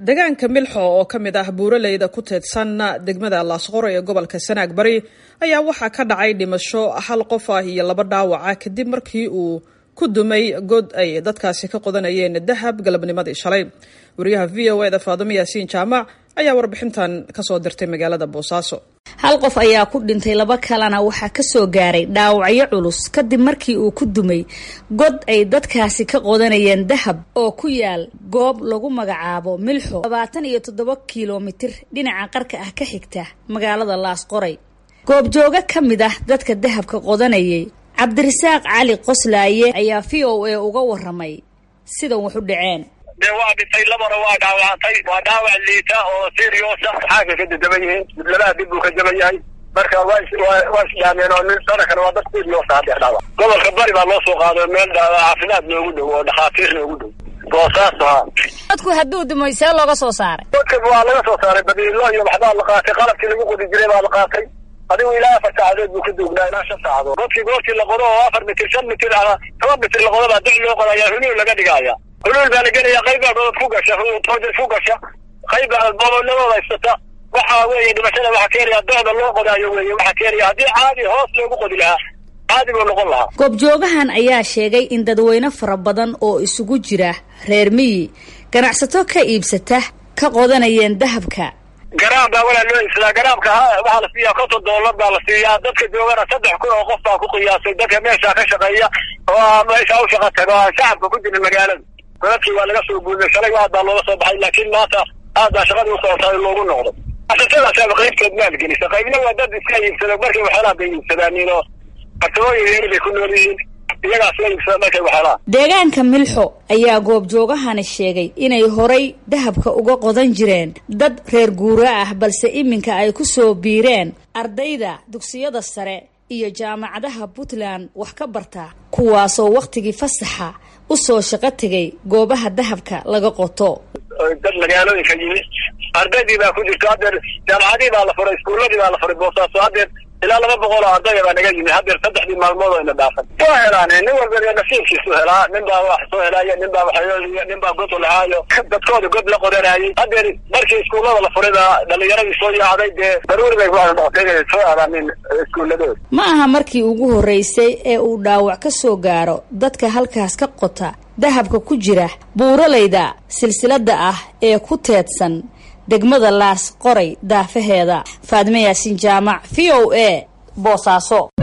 deegaanka milxo oo ka mid ah buuraleyda ku teedsan degmada laasqoro ee gobolka sanaag bari ayaa waxaa ka dhacay dhimasho hal qof ah iyo laba dhaawaca kadib markii uu ku dumay god ay dadkaasi ka qodanayeen dahab galabnimadii shalay wariyaha v o eda faadumo yaasiin jaamac ayaa warbixintan kasoo dirtay magaalada boosaaso hal qof ayaa ku dhintay laba kalena waxaa kasoo gaaray dhaawacyo culus kadib markii uu ku dumay god ay dadkaasi ka qodanayeen dahab oo ku yaal goob lagu magacaabo milxo labaatan iyo toddoba kilomitir dhinaca qarka ah ka xigta magaalada laasqoray goobjooga ka mid ah dadka dahabka qodanayay cabdirasaaq cali qoslaaye ayaa v o a uga waramay sidan wax u dhaceen de waa dhintay labana waa dhaawacantay waa dhaawac liita oo seriosa xaagga ka dadaban yihiin labaha dib buu ka jaban yahay marka waa waa isdhaameen oo nin sanakana waa dad seriosa haddeer dhaawac gobolka bari baa loo soo qaaday meel caafimaad noogu dhow oo dhakhaatiir noogu dhow boosaaso ha dadku hadduu dumay see looga soo saaray dadka waa laga soo saaray badiilo iyo waxbaa la qaatay qalabkii lagu qodi jiray baa la qaatay adigu ilaa afar saacadood buu ka duugnaa ilaa shan saacadood godkii goortii la qodo oo afar mitir shan mitir ama toban mitir la qodo baa doc loo qodayaa huluul laga dhigaya huluul baa la gelaya qayb baa dhood ku gasha toojad ku gasha qayb baa bobolladooda haysata waxa weeye dhimashada waxaa keenaya docda loo qodaayo weeye waxaa keenaya haddii caadi hoos loogu qodi lahaa caadi buu noqon lahaa goobjoogahan ayaa sheegay in dadweyne fara badan oo isugu jira reer miyi ganacsato ka iibsata ka qodanayeen dahabka garaam baa walaa loo iibsadaa garaamka waxaa la siiyaa konton doolar baa la siiyaa dadka joogana saddex kun oo qof baa ku qiyaasay dadka meeshaa ka shaqeeya oo meeshaa u shaqa taga oo aan shacabka ku jirin magaalada godadkii waa laga soo guuday shalay aad baa looga soo baxay laakiin maanta aad baa shaqadii u socotaa loogu noqdo asasadaasaba qaybtood maalgelisa qaybna waa dad iska iibsada markay waxyaalaha bay iibsadaanin oo farsamooyin yeeli bay ku nool yihiin iyagaas la iibsada markay waxyaalaha deegaanka milxo ayaa goobjoogahani sheegay inay horay dahabka uga qodan jireen dad reer guura ah balse iminka ay ku soo biireen ardayda dugsiyada sare iyo jaamacadaha puntland wax ka barta kuwaasoo wakhtigii fasaxa u soo shaqo tegay goobaha dahabka laga qoto dad magaalooyinka yimid ardaydii baa ku jirto haddeer jaamacadii baa la furay iskuuladii baa la furay boosaaso haddeer ilaa laba boqol oo ardaya baa naga yimid haddeer saddexdii maalmood oo ina dhaafan soo helaan nin walba nasiibkiisu helaa nin baa wax soo helaayo nin baa waxyooliyo nin baa god lahaayo dadkooda god la qodanayay haddeer markii iskuullada la furay baa dhalinyaradii soo yaacday dee daruuri bay kuwada noqotay inay soo aadaanin iskuuladooda ma aha markii ugu horreysay ee uu dhaawac ka soo gaaro dadka halkaas ka qota dahabka ku jira buuralayda silsilada ah ee ku teedsan degmada laas qoray daafaheeda faadime yaasiin jaamac v o a boosaaso